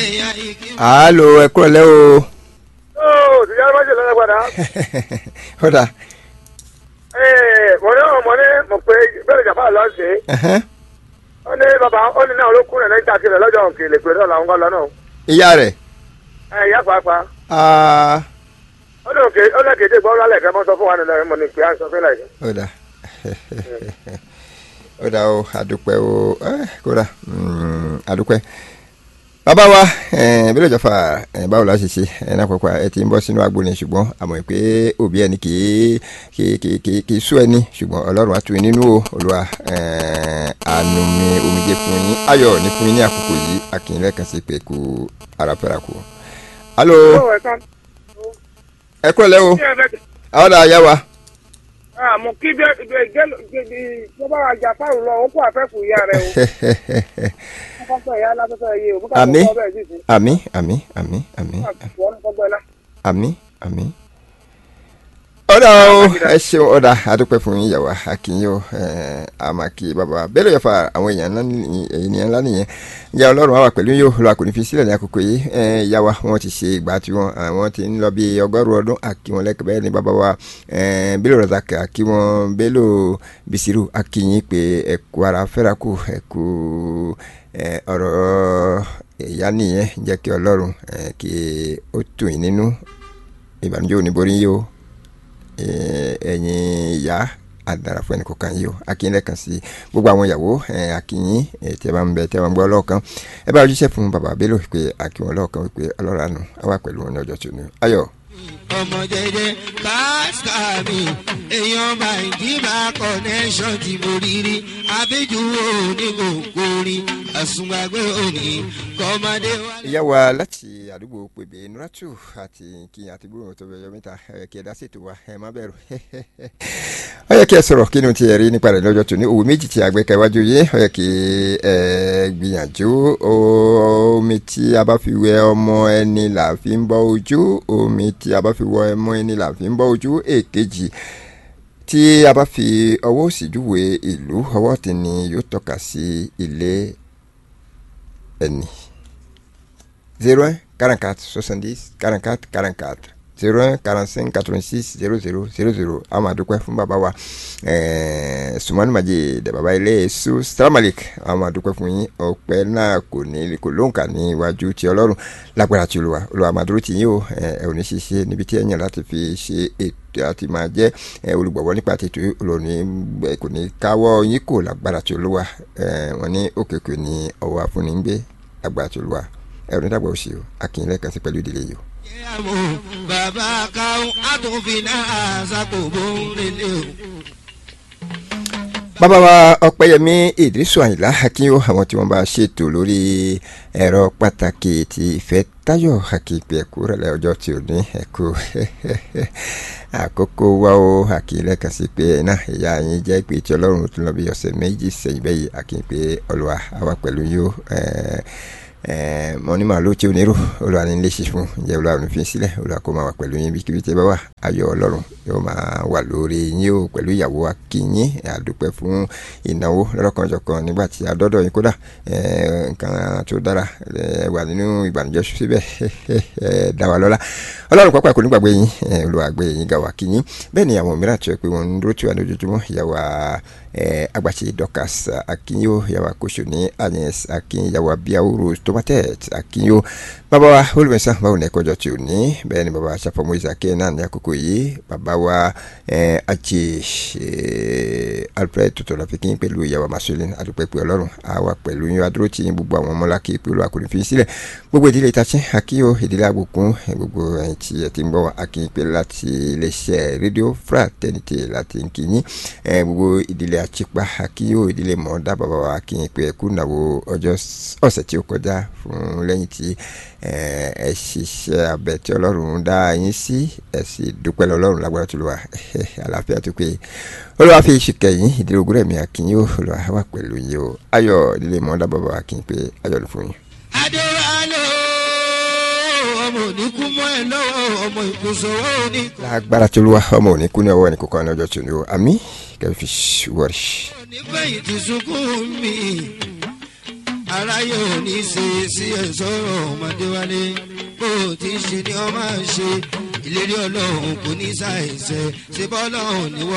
alo ẹ kúrò lẹ́ o. ó ti yára máa ṣe lọ́dọ̀ padà. ó dà. mo ní ọmọ ní mo pé bẹ́ẹ̀ jàpá lọ sí. ó ní bàbá ó ní náà olókùn rẹ̀ níta kiri lọ́jọ́ òkèlè pé náà làwọn kan lọ náà. ìyá rẹ̀. ẹ ìyá pàápàá. Ah, ó ní òkè ó ní kéde gbọ́ lálẹ́ kan mọ́ sọ fún wa nínú ẹ̀ mọ̀ ní pé à ń sọ fún ẹ̀ ó dà ó dà o àdúpẹ́ o eh, kódà mm, àdúpẹ́ bàbá wa bí lójó fa eh, báwo la ṣe ṣe ẹ náà pàpà ẹ ti ń bọ́ sínú agbo ni ṣùgbọ́n àmọ́ pé òbí ẹni kì í kì í kì í kì í kì í sú ẹni ṣùgbọ́n ọlọ́run á tù yín nínú o olúwa eh, àánú mi omijé fún yín ayọ̀ ní fún yín ní àkókò yìí akínyìn lẹ́ẹ̀kan sí pé kú ara fẹ́ra kú. alo ẹ kúrò lẹ́ o àwọn ọ̀dà àyà wa. mo kí bá wa jà fáwọn lọ ó kó àfẹ́kù ìyá rẹ o. kọ́kọ́ ìyá aláfẹ́fẹ́ yé o. mo kà Àmín. kọ́kọ́ bẹ́ẹ̀ sì sí. àmì àmì àmì àmì wọ́n ní kọ́kọ́ náà. àmì àmì. ọ̀dà o ẹ ṣeun ọ̀dà adúpẹ́ fún yín yàwá akínyìn o àmàkì bàbá bẹ́ẹ̀ ló yẹ fa àwọn èèyàn ńlá nìyẹn ènìyàn ńlá nìyẹn ìyá ọlọ́run àwà pẹ̀lú yóò lọ àkùnrin fi sílẹ̀ ní àkókò yìí ìyá wa wọ́n ti ṣe ìgbà tí wọ́n àwọn ti ń lọ bí ọgọ́rùn ọdún àkí wọn lẹ́kẹ̀ẹ́ bẹ́ẹ̀ ni bàbá wa bẹ́lò razak àkí wọn bẹ́lò bisiru akínyìn pé ẹ̀kú ara fẹ́rakù ẹ̀kú ọ̀rọ̀ ìyá nìyẹn jẹ́ kí ọlọ́run eh, kí ó tù yín nínú ìbànújẹ́ òní borí yìí o Eh, ẹ̀yin ìyá àdàrà fún ẹnì kọ̀ọ̀kan yìí o akínyìn lẹ́ẹ̀kan sí gbogbo àwọn ìyàwó eh, akínyìn eh, tí ẹ bá ń bẹ tí ẹ bá ń gbọ́ lọ́ọ̀kan ẹ bá ojúṣe fún bàbá bello pé akíwọn lọ́ọ̀kan wípé ọlọ́run àánú á wà pẹ̀lú wọn ní ọjọ́ tí ó ní ayọ̀. ọmọ jẹjẹ káàkiri èèyàn bàǹkìbà connection ti mo rí rí abéjú òní kò kórì àsùnwàgbé òní kọ́mọdé wà. ìyá wa láti àdúgbò pèbè nuratu àti kí àti gbóhùn tó bẹ̀rẹ̀ mẹ́ta ẹ kí ẹ dá ṣètò wa ẹ má bẹ̀rù ó yẹ kí ẹ sọ̀rọ̀ kí ni ti ẹ rí nípa rẹ̀ lọ́jọ́ tó ní òwò méjì tí àgbẹ̀kẹ̀ wájú yé ó yẹ kí ẹ gbìyànjú omi tí a bá fi wẹ ọmọ ẹni là fi ń bọ́ ojú omi tí a bá fi wọ ọmọ ẹni là fi ń bọ́ ojú èkejì tí a bá fi ọwọ́ òsì júwe ìlú ọwọ́ tí ni yóò tọ́ka sí ilé ẹni zero un quarante quatre soixante dix quarante quatre quarante quatre zero un quarante cinq quatre vingt six zero zero zero zero àwọn àdúpẹ́ fún bàbá wa ẹ̀ẹ́ sumani maji dẹ̀ bàbá ilé èso salamalik àwọn àdúpẹ́ fún yín ọpẹ́ náà kò ní kò lóǹkà ní iwájú ti ọlọ́run lágbára ti olùwà olùwà màdúró ti yín o ẹ ẹ ò ní ṣiṣẹ́ níbi tí ẹ yàn láti fi ṣe ètò àti máa jẹ́ ẹ olùgbọ̀wọ́ nípa tètè olóòní kò ní káwọ́ yín kò lágbára ti olúwa ẹ wọ́n ní òkèkè ní ọwọ́ afúnni ń gbé lágbára ti olúwa ẹ ò ní dàgbà òsì o akínyìn kan sí pẹ̀lú ìdílé yìí o. ìyàwó bàbá káwọn àtúnfin náà ṣàkóbó nílé o. bàbá wa ọpẹ́yẹmí ìdírísù àyìnlá akínyó àwọn tí wọ́n bá ṣètò lórí ẹ̀rọ pàtàkì ti ìfẹ́ táyọ̀ àkìpẹ ẹkú rẹlẹ ọjọ́ tí ò ní ẹkú àkókò wa ó àkìlẹ kan sí pé náà ìyá yín jẹ́ pé tí Ọlọ́run tún lọ bí ọ̀sẹ̀ méjì sẹ́yìn bẹyì àkìpẹ Olúwa àwa pẹ̀lú yóò mọ ní màálù tí ò nírò Olúwa ní lè ṣe fún ǹjẹ́ Olúwa ní fi sílẹ̀ Olúwa kó máa wà pẹ̀lú yín bíkíbi tí ẹ bá wà ayọ̀ Ọlọ́run yóò máa wà lórí yín o pẹ̀lú ìyàwó akínyín àdúpẹ́ fún ìnáwó lọ́rọ̀kanjọ̀kan nígbà tí a dọ́dọ̀ yín kódà nǹkan tó dára wà nínú ìbànújẹ́ síbẹ̀ dá wa lọ́lá Ọlọ́run pápá kò ní gbàgbé yín Olúwa gbé yín gà wá kínyín bẹ́ẹ̀ ni àwọn mìíràn tó yẹ pé wọ́n ń dúró tí wà lójoojúmọ́ ìyàwó agbàtí Dorcas akínyó ìyàwó akóso ní Agnes akínyó ìyàwó abiyahu tomatet akínyó bàbá wa olùmẹ̀sán báwo ní ẹ̀kọ́jọ́ tí ò ní bẹ́ẹ̀ ni bàbá wa ṣàfọ̀mọ́ ìsàkẹ́ náà ní àkókò yìí bàbá wa àjẹ Alfred tuntun la fi kí n pẹ̀lú ìyàwó masolin adúpẹ́ pé ọlọ́run àwa pẹ̀lú yín adúró tí yín gbogbo àwọn ọmọláki pẹ̀lú akọni fi sílẹ̀ gbogbo ìdílé ìtàchín akínyó ìdílé àbùkún gbogbo ẹ̀yìn tí ẹ ti ń bọ̀ wá akínyìn pé láti iléeṣẹ́ rédíò fraternité láti ń kíyìn gbogbo ìdílé àtìpá akínyó ìdílé mọ̀ọ́dá bàbá wa akínyìn pé ẹkú nàwó ọjọ́ ọ̀sẹ̀ tí ó kọjá fún lẹ́yìn tí ẹ ṣiṣẹ́ abẹ tí ọlọ́run dá yín sí ẹ sì dúpẹ́ lọ́lọ́run lágbára tó lọ wá àlàáfíà tó pé olúwa fi ìṣìkẹ́ yín ìdílé ogún rẹ̀ mi akínyó olúwa wà pẹ̀lú yín o ayọ̀ ìdílé mọ̀ọ́dá bàbá wa akínyìn pé ayọ̀ ló fún yín. adéwálé ọmọ oníkú mọ́ ẹ lọ́wọ́ ọmọ ìkósòwò oníkó. lágbára tó lọ wá ọmọ òní kú ní ọwọ́ ẹnì kọ̀ọ̀kan lọ́jọ́ tó ní o àmì kẹfì wọ́ọ̀rì. onífẹ̀yìntì sunkún mi aráyé ò ní ṣe sí ẹ̀sọ́ ọmọdé wálé bó o ti ṣe ni ọ máa ṣe ìlérí ọlọ́run kò ní ṣàìṣe ṣe bọ́ ọlọ́run níwọ̀.